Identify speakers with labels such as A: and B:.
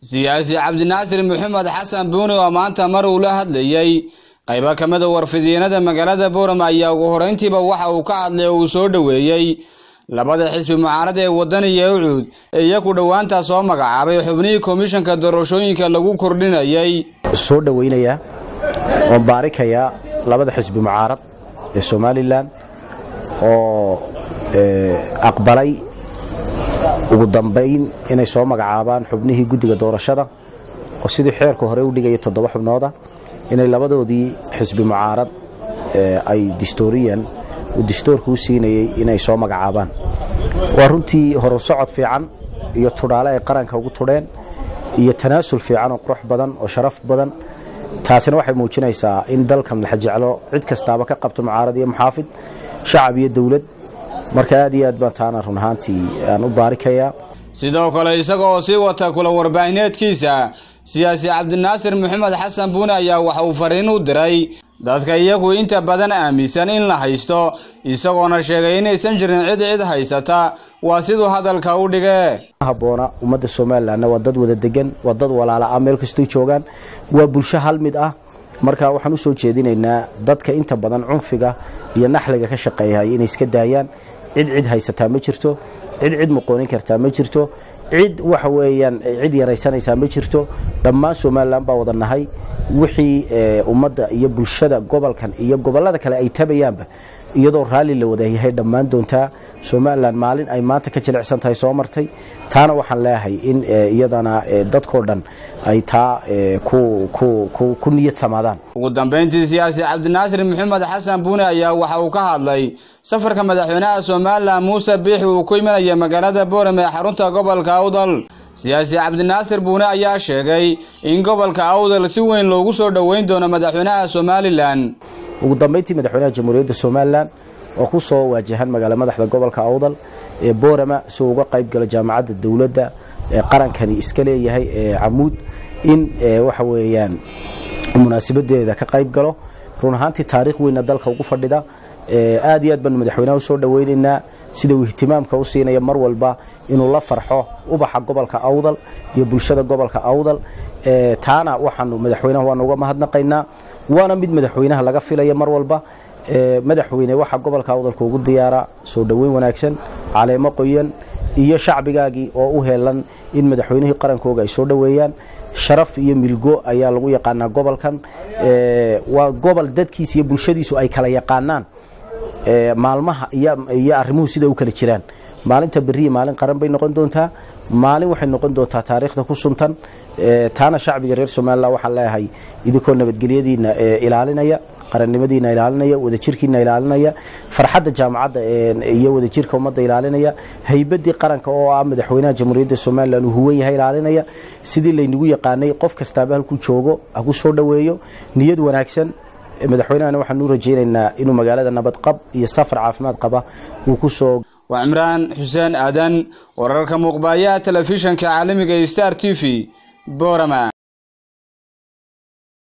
A: siyaasi cabdinaasir maxamed xasan buuni oo maanta mar uu la hadlayey qaybo ka mida warfidyeenada magaalada boorama ayaa ugu horeyntiiba waxa uu ka hadlay oo uu soo dhoweeyey labada xisbi mucaarada ee wadaniga ucuud ee iyaku dhowaantaa soo magacaabay xubnihii komishanka doorashooyinka lagu kordhinayay
B: soo dhoweynayaa oon baarikayaa labada xisbi mucaarad ee somalilan oo aqbalay ugu dambayn inay soo magacaabaan xubnihii guddiga doorashada oo sidii xeerka hore u dhigaya toddoba xubnooda inay labadoodii xisbi mucaarad ay distooriyan uu distoorka u siinayey inay soo magacaabaan waa runtii horu socod fiican iyo tudhaale ay qaranka ugu tudheen iyo tanaasul fiican oo qurux badan oo sharaf badan taasina waxay muujinaysaa in dalkan la jeclo cid kastaaba ka qabto mucaarad iyo muxaafid shacab iyo dowlad marka aad iyo aad baan taana run ahaantii aan u baarikayaa
A: sidoo kale isaga oo sii wata kula warbaahineedkiisa siyaasi cabdinaasir maxamed xasan buune ayaa waxa uu fariin u diray dadka iyagu inta badan aaminsan in la haysto isagoona sheegay inaysan jirin cid cid haysata waa siduu hadalka u dhige
B: haboona ummadda somalilanna waa dad wada degan waa dad walaala ah meel kastoo joogaan waa bulsho hal mid ah marka waxaan u soo jeedinaynaa dadka inta badan cunfiga iyo naxliga ka shaqeeyay inay iska daayaan cid cid haysataa ma jirto cid cid muqoonin kartaa ma jirto cid waxa weeyaan cid yaraysanaysaa ma jirto dhammaan somalilan baa wada nahay wixii ummadda iyo bulshada gobolkan iyo gobollada kale ay tabayaanba iyadoo raalli la wadayahay dhammaan doontaa somalilan maalin ay maanta ka jilicsan tahay soo martay taana waxaan leeyahay in iyadana dadkoo dhan ay taa ku niyad samaadaan
A: ugu dambeyntii siyaasi cabdinaasir maxamed xasan buune ayaa waxa uu ka hadlay safarka madaxweynaha somalilan muuse biixi uu ku imanaya magaalada boorame ee xarunta gobolka awdal siyaasi cabdinaasir buune ayaa sheegay in gobolka awdal si weyn loogu soo dhoweyn doono madaxweynaha somalilan
B: ugu dambeyntii madaxweynaha jamhuuriyadda somalilan oo ku soo waajahan magaala madaxda gobolka awdal ee boorama si uu uga qayb galo jaamacadda dowladda ee qarankani iska leeyahay ee camuud in waxa weeyaan munaasabadeeda ka qayb galo run ahaantii taariikh weynna dalka ugu fadhida aad iyo aad baanu madaxweynaha usoo dhoweynaynaa sida uu ihtimaamka u siinaya mar walba inuu la farxo ubaxa gobolka awdal iyo bulshada gobolka awdal taana waxaanu madaxweynaha waanu uga mahadnaqaynaa waana mid madaxweynaha laga filaya mar walba madaxweyne waxaa gobolka awdalka ugu diyaara soo dhoweyn wanaagsan caleemo qoyan iyo shacbigaagii oo u heelan in madaxweynihii qarankooga ay soo dhoweeyaan sharaf iyo milgo ayaa lagu yaqaanaa gobolkan waa gobol dadkiisa iyo bulshadiisu ay kala yaqaanaan maalmaha iyo arrimuhu sida u kala jiraan maalinta beriya maalin qaran bay noqon doontaa maalin waxay noqon doontaa taariikhda ku suntan taana shacbiga reer somalilan waxaan leeyahay idinkoo nabadgelyadiina ilaalinaya qarannimadiina ilaalinaya wadajirkiina ilaalinaya farxadda jaamacadda iyo wadajirka ummadda ilaalinaya haybadii qaranka oo ah madaxweynaha jamhuuriyadda somalilan uu huwan yahay ilaalinaya sidii laynagu yaqaanay qof kastaaba halkuu joogo haku soo dhoweeyo niyad wanaagsan madaxweynahana waxaan u rajaynaynaa inuu magaalada nabadqab iyo safar caafimaad qaba uu ku soo
A: waa cimraan xuseen aadan wararka muuqbaayaha telefishanka caalamiga star t v boorama